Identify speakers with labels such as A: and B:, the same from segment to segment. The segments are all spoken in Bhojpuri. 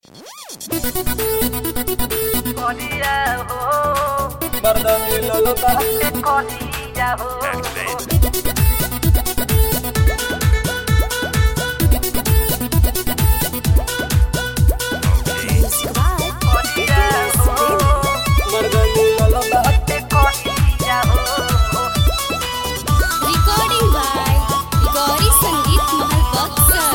A: করিয়া হো
B: Barda Lolota,
A: করিয়া হো করিয়া হো
B: Barda Lolota,
A: করিয়া হো
C: Recording by Gauri Sangeet Mahal Baksar.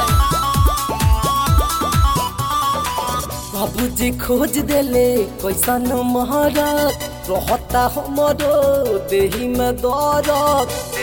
B: बाबूजी खोज देले कैसन महाराज रहता हमरो देही में दौरत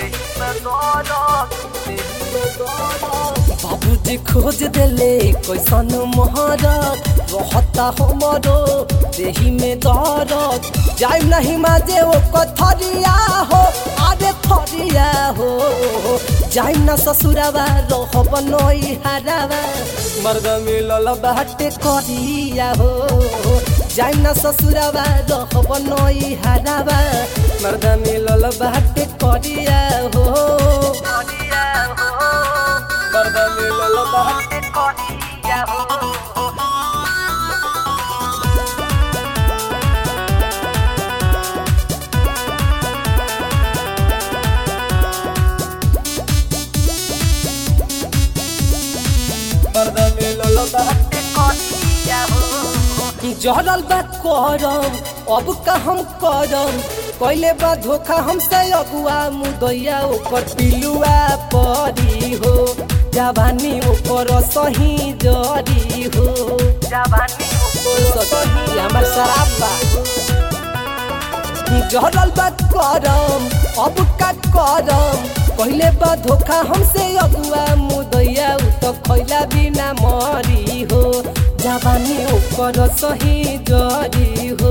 B: बाबूजी खोज देले कैसन महाराज रहता हमरो देही में दौरत जाय नहीं माजे ओ कथरिया हो अरे थरिया हो जाय ना ससुरावा रहब नई हरावा मर्द मिलल बाटे करिया हो जाय ना ससुरावा रहब नई हरावा मर्द मिलल बाटे करिया हो
A: করিয়া হো
B: मर्द मिलल बाटे
A: করিয়া হো
B: मर्द मिलल बाटे
A: করিয়া হো
B: जरल बा करम अब का हम करम कैले बा धोखा हमसे अगुआ मुदैया ओकर पिलुआ परी हो जवानी ओकर सही जरी हो
A: জাবানি
B: सही हमर शराब बा जरल बा करम अब का करम पहले बा धोखा हमसे अगुआ मुदैया उ तो खैला बिना मरी हो जवानी ओकर सही जरी हो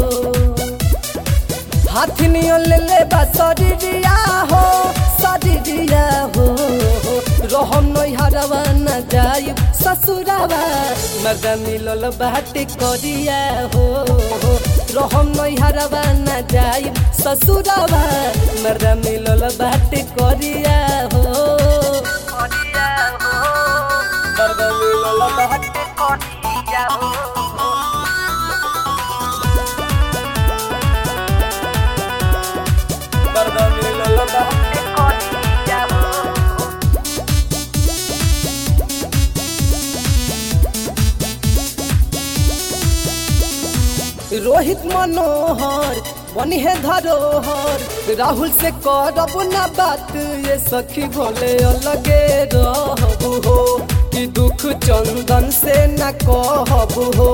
B: हाथ नियन ले ले बा शरीरिया हो शरीरिया हो रहम नई हरवा न जाई ससुरावा मर्द मिलल बाटे करिया हो रहम नई हरवा न जाई ससुरावा मर्द मिलल बाटे करिया हो
A: করিয়া হো
B: मर्द मिलल बाटे
A: করিয়া হো
B: मर्द मिलल बाटे
A: করিয়া হো
B: रोहित मनोहर बनी है धरोहर राहुल से करब ना बात ये सखी भोले अलगे रहबू हो कि दुख चंदन से न कहबू हो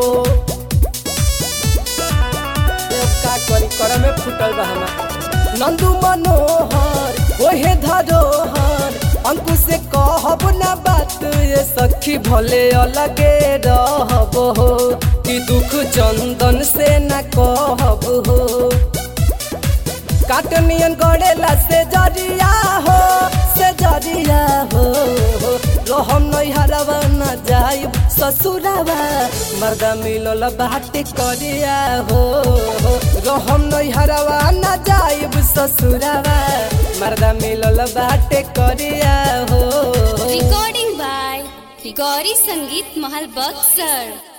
B: देव का करी कर में फुटल बा हमार नंदू मनोहर ओहे धरोहर अंकु से कहब ना बात ये सखी भले अलगे रहब हो कि दुख चंदन से न कहब हो काटनियन गड़ेला से जरिया हो से जरिया हो रहम नहीं हरवा न जाई ससुरावा मर्दा मिलल बाटे करिया हो रहम नहीं हरवा न जाई ससुरावा मर्दा मिलल बाटे करिया हो
C: Recording by Gauri Sangeet Mahal Baksar.